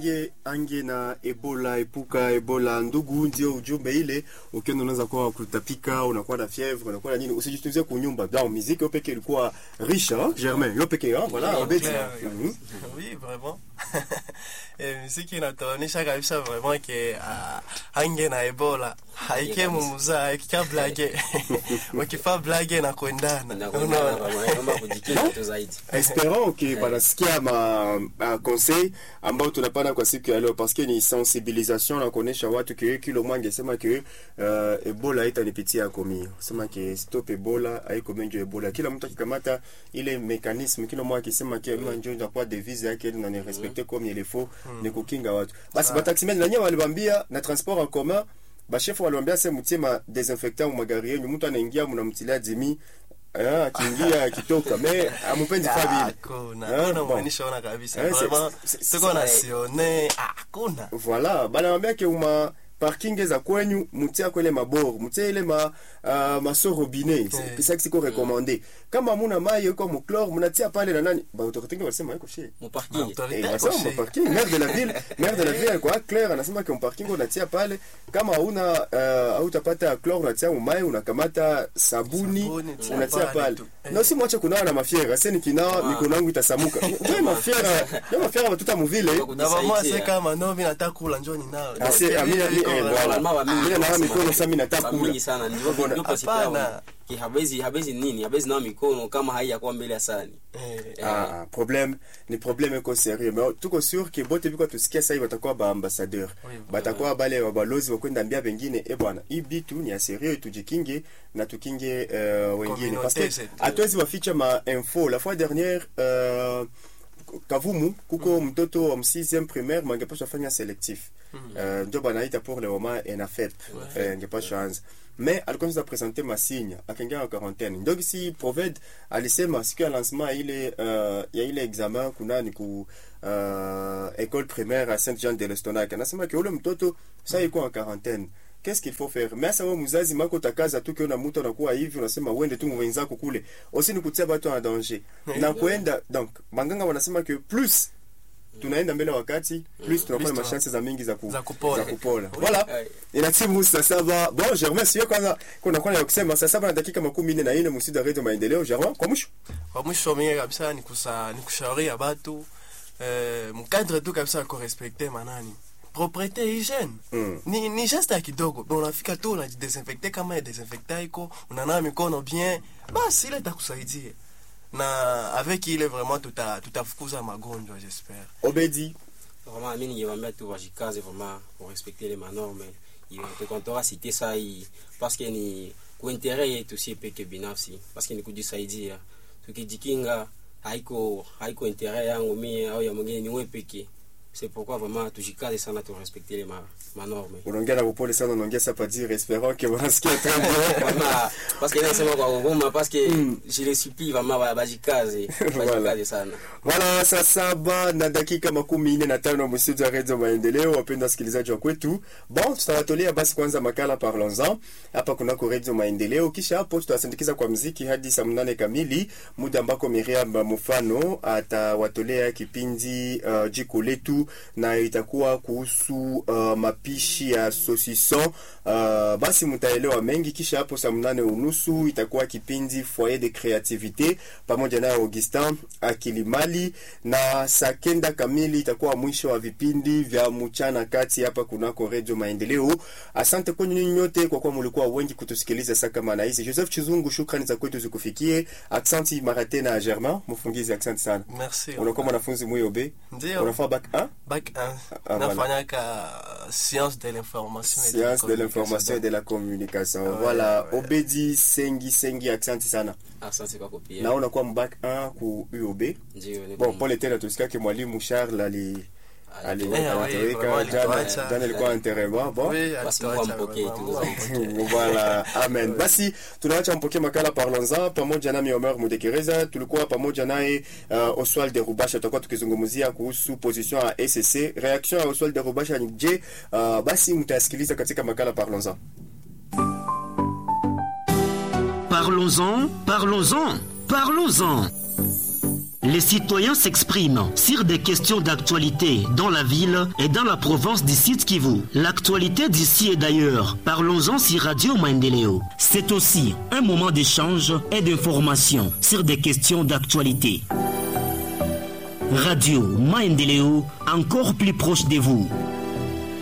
ange ange na ebola epuka ebola ndugu ndio ujumbe ile ukienda unaweza kuwa kutapika unakuwa na fièvre unakuwa na nini usijitunzie kunyumba donc muziki peke ilikuwa riche hein germain yo peke hein voilà Oui, obeti clair, oui. Mhm. oui vraiment Eh, muziki inatuonyesha kabisa vraiment ke ah, ange na ebola haike mumuza haikika blage wakifaa blage na kuendana Inakwenda naomba kujikinga tu zaidi. espérons que banasikia ma, ma conseil ambao tunapana kwa siku ya leo parce que ni sensibilisation na kuonesha watu ke kilo mwange sema ke uh, ebola haitanipitia komi sema ke stop ebola haiko menjo ebola kila mtu akikamata ile mécanisme kila mmoja akisema ke mm. njo inakuwa devise yake na ni respecter comme il faut ni kukinga watu basi bataximeni na nyewe walibambia na transport en commun bashefu waliwambia se mtie ma desinfectant mu magari yenyu mtu anaingia mnamtilia dimi Ah, akiingia akitoka me amupendi fa vile hakuna Ah, hakuna bon. mwanisha ona kabisa Eh, c'est- vraiment c'est- tuko c'est- na sione ah, hakuna voilà banawambia ke uma parking za kwenyu mutia kwele mabor mutia ile ma uh, maso robinet Eh. kisa kisiko recommandé kama muna mai yuko muclore munatia pale na nani ba autorité ngi wasema yuko shie Mu parking. Autorité Eh, iko wasema shi. ma parking maire de la ville maire de la ville kwa claire anasema ke parking unatia pale kama una uh, hautapata chlore unatia umai unakamata sabuni Sabuni, tia unatia pale pale tu. Eh. na si mwache kunawa na mafiera sasa nikinawa Ah. mikono yangu itasamuka ndio mafiera ndio mafiera batuta muvile na vamwa Kusaidia. se kama no mi nataka kula njoni nao Ah, c'est- ah, mi- mi- eh, voilà. Mama wa mingi Mimi nawa wanasema, mikono sasa mimi nataka wa kula. mingi sana ndivyo Mbona- ndivyo pasi Hapana. yao. Ki habezi habezi nini? Habezi nao mikono kama haiyakuwa mbele ya sani. Eh, Ah, problème ni problème iko sérieux mais tuko sûr que bote biko tusikia sasa hivi watakuwa ba ambassadeur Oui, batakuwa bale wabalozi wa kwenda ambia wengine e bwana hii bitu ni ya sérieux tujikinge na tukinge uh, wengine parce que Communauté, c'est- hatuwezi waficha ma info la fois dernière uh, kavumu kuko mtoto wa 6e primaire mangepasha fanya selectif uh, ndio banaita pour le moment enafep uh, ngepasha anza mais alikuwa sasa presente masinya akaingia wa quarantaine ndio si proved alisema siku ya lancement ya ile uh, ya ile examen kuna ni ku uh, école primaire à Saint Jean de l'Estonac anasema ke ule mtoto sasa yuko en quarantaine qu'est-ce qu'il faut faire mais sasa wewe mzazi mako takaza tu kiona mtu anakuwa hivi unasema uende tu mwenzako kule aussi ni kutia watu en danger na kuenda donc banganga wanasema que plus tunaenda mbele wakati plus tunakuwa na Plus mashansi za mingi za, ku, Za kupola. za kupola Oui. voilà Eh, inatimu saa saba bon germain sio kwanza kuna kwa ya kusema saa saba na dakika makumi nne na nne msida radio maendeleo germain kwa mwisho kwa mwisho mie kabisa ni kusa ni kushauria batu eh, mkadre tu kabisa ya kurespekte manani propriete hygiene Mm. ni, ni geste ya kidogo Bon, unafika tu unajidesinfecte kama ya desinfecta iko unanawa mikono bien basi ile itakusaidia na avec ile vraiment tuta tutafukuza magonjwa j'espère obedi Vraiment mimi ningewaambia tu wajikaze vraiment pour respecter les manorme. Tukontora cité ça hii parce que ni kuintere yetu si peke binafsi parce que ni kujisaidia. Tukijikinga haiko haiko intere yangu mimi au ya mwingine ni wewe peke. C'est pourquoi vraiment tujikaze sana tu respecter les ma, manorme. unaongea na upole sana unaongea ça pas dire espérant que wanasikia très bien Vraiment parce que nasema kwa huruma parce que Mm. je les supplie vraiment ba- bajikaze Voilà. bajikaze sana. Voilà, saa saba na dakika makumi nne na tano mstudio ya redio Maendeleo. Wapenda wasikilizaji wa kwetu, bon, tutawatolea basi kwanza makala parlons-en hapa kunako redio Maendeleo, kisha hapo tutawasindikiza kwa mziki hadi saa mnane kamili, muda ambako Miriam Mufano atawatolea kipindi uh, jiko letu, na itakuwa kuhusu uh, mapishi ya sosison. Uh, basi mtaelewa mengi. Kisha hapo saa mnane unusu itakuwa kipindi foyer de creativite pamoja naye Augustin Akilimali, na saa kenda kamili itakuwa mwisho wa vipindi vya mchana kati hapa kunako redio Maendeleo. Asante kwenu nyinyi nyote kwa kuwa mlikuwa wengi kutusikiliza saa kama na hizi. Joseph Chizungu, shukrani za kwetu zikufikie. Aksanti mara tena Germain mfungizi, aksanti sana. merci Unakuwa mwanafunzi mweobe, ndio unafaa bac 1 bac 1 Ah, nafanyaka science de l'information et de la science de l'information et de la communication. Ouais, Voilà, ouais. Obedi Sengi Sengi, aksanti sana. Asante kwa kopia. Na unakuwa mbak 1 ku UOB. Ndio ni Bon, pole tena tusikake mwalimu Charles ali ali Eh, oui, anatoweka vraiment jana alituacha. jana ilikuwa enterrement bon Oui, Basi alituacha Mungu ampokee vraiment, tu, Mungu ampokee. voilà amen basi tunaacha mpokee makala parlons-en pamoja nami Omer Mudekereza tulikuwa pamoja naye uh, Oswald de Rubasha tutakuwa tukizungumzia kuhusu position ya SSC reaction ya Oswald de Rubasha ni je uh, basi mtasikiliza katika makala parlons-en Parlons-en, parlons-en, parlons-en. Les citoyens s'expriment sur des questions d'actualité dans la ville et dans la province du Sud Kivu. L'actualité d'ici et d'ailleurs, parlons-en sur Radio Maendeleo. C'est aussi un moment d'échange et d'information sur des questions d'actualité. Radio Maendeleo, encore plus proche de vous.